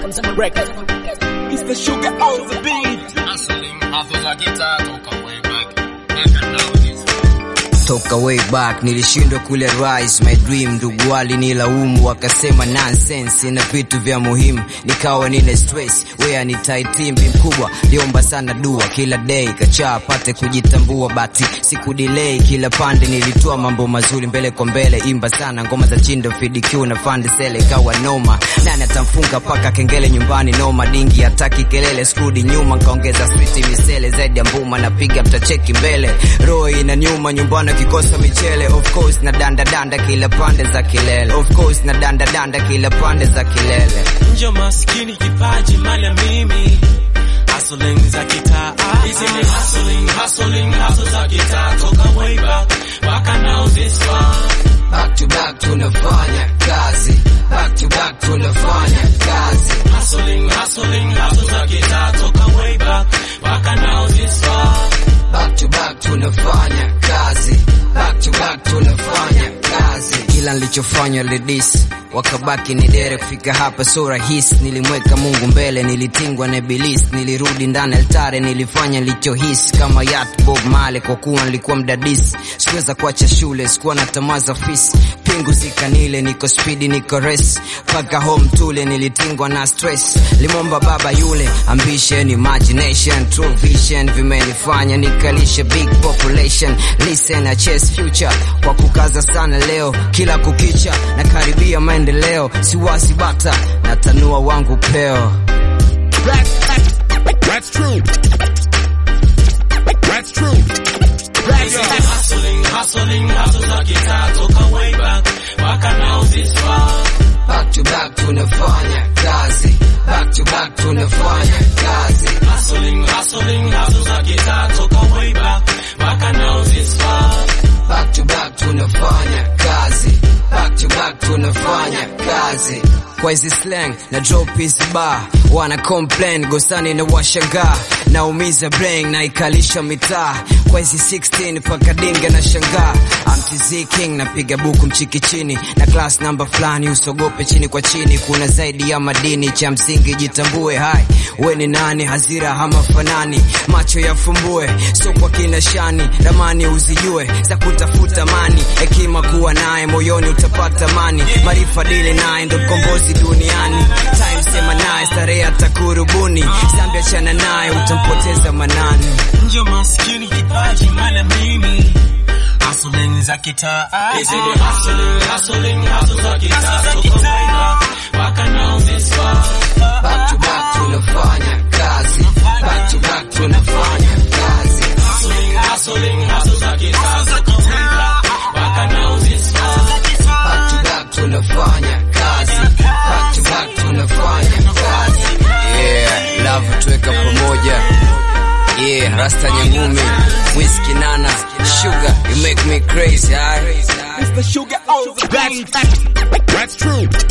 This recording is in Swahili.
from Zama Records. It's the sugar on the beat. Hustling, hustles za gitaa toka way back. Back and now this. toka way back nilishindwa kule rise my dream ndugu walinilaumu wakasema nonsense na vitu vya muhimu nikawa nina stress wea ni taitimbi mkubwa liomba sana dua kila day kachaa pate kujitambua bati siku delay kila pande nilitoa mambo mazuri mbele kwa mbele imba sana ngoma za chindo fdq na fande sele kawa noma nani atamfunga paka kengele nyumbani noma dingi hataki kelele skudi nyuma nkaongeza street misele zaidi ya mbuma napiga mtacheki mbele roho ina nyuma nyumbani kikosa michele of course na danda danda kila pande za kilele of course na danda danda kila pande za kilele njo maskini kipaji mala mimi hustling za kitaa hizi ni hustling hustling hustle za kitaa toka way back mpaka now this far back to back tunafanya kazi back to back tunafanya kazi hustling hustling hustle za kitaa toka way back mpaka now this far back to back tunafanya kazi back to back tunafanya kazi kila nilichofanya lidis wakabaki ni dere kufika hapa so rahisi nilimweka mungu mbele nilitingwa na ibilisi nilirudi ndani altare nilifanya nilichohisi kama yat bob male kwa kuwa nilikuwa mdadisi sikuweza kuacha shule sikuwa na tamaa za fisi pingu zikanile niko spidi niko res paka home tule nilitingwa na stress limomba baba yule ambition imagination true vision vimenifanya nikalishe big population listen na chase future kwa kukaza sana leo kila kukicha na karibia maendeleo siwasi bata natanua wangu peo That's true. That's true. hizi ni hustling hustling hustle za kitaa toka way back mpaka now this far back to back tunafanya kazi back to back tunafanya kazi hustling hustling hustle za kitaa toka way back mpaka now this far back to back tunafanya kazi back to back tunafanya kazi kwa hizi slang na drop hizi bar wana complain gosani na washangaa naumiza brain na ikalisha mitaa kwa hizi 16 paka dinga na shangaa amtz king napiga buku mchiki chini na class number fulani usogope chini kwa chini kuna zaidi ya madini cha msingi jitambue hai we ni nani hazira hama fanani macho yafumbue so kwa kina shani ramani uzijue za kutafuta mani hekima kuwa naye moyoni utapata mani maarifa dili naye ndo mkombozi duniani time sema naye starehe atakurubuni zambi achana naye utampoteza manani njo maskini kipaji mala mimi hustling za kitaa hizi ni hustling hustling hustle za kitaa toka way back mpaka now this far back to back tunafanya kazi back to back tunafanya kazi hustling hustling hustle za kitaa toka way back mpaka now this far back to back tunafanya kazi back to back tunafanya kazi yeah love tuweka pamoja yeah rasta nyangumi whisky nana sugar you make me crazy aye It's the sugar on the beat. That's true.